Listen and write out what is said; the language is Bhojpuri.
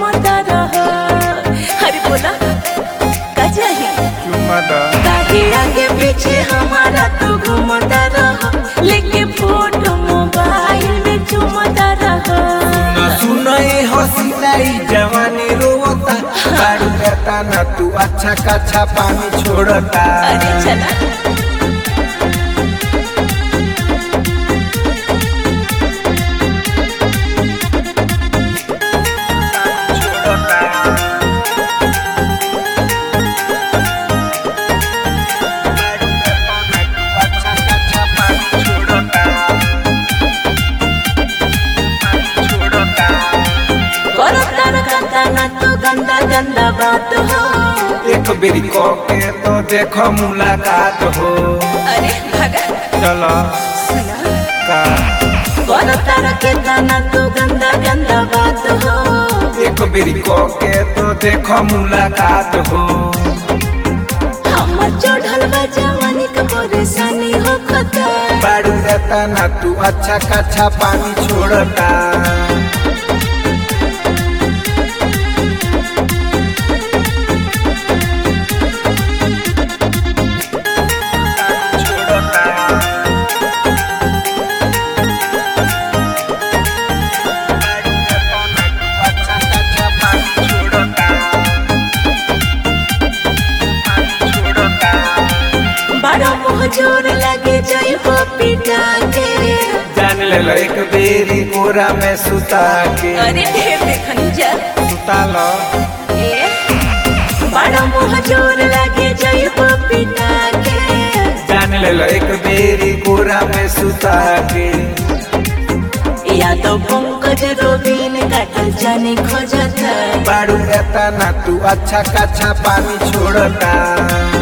घूमता रह अरे बोला का चाहिए चुम्मा दा काहे आगे पीछे हमारा तू घूमता रह लेके फोटो मोबाइल में चुमता रह न सुनाई हसीनाई जवानी रोता बारू रहता ना तू अच्छा कच्छा पानी छोड़ता अरे चला करता रखता ना तो गंदा गंदा बात हो एक बेरी को के तो देखो मुलाकात हो अरे भगा चलो सुना का करता रखता ना तो गंदा गंदा बात हो एक बेरी को के तो देखो मुलाकात हो हमर चढ़ल बा जवानी का परेशानी हो खता बारू रहता ना तू अच्छा कच्छा पानी छोड़ता बड़ा मुँह जोर लगे जाई हो पिटा के जान ले लो एक बेरी कोरा में सुता के अरे ढेर देखनी जा सुता लो ए बड़ा मुँह जोर लगे जाई हो पिटा के जान ले लो एक बेरी कोरा में सुता के या तो पंकज रोबिन काटल जाने खोजता बारू रहता ना तू अच्छा कच्छा पानी छोड़ता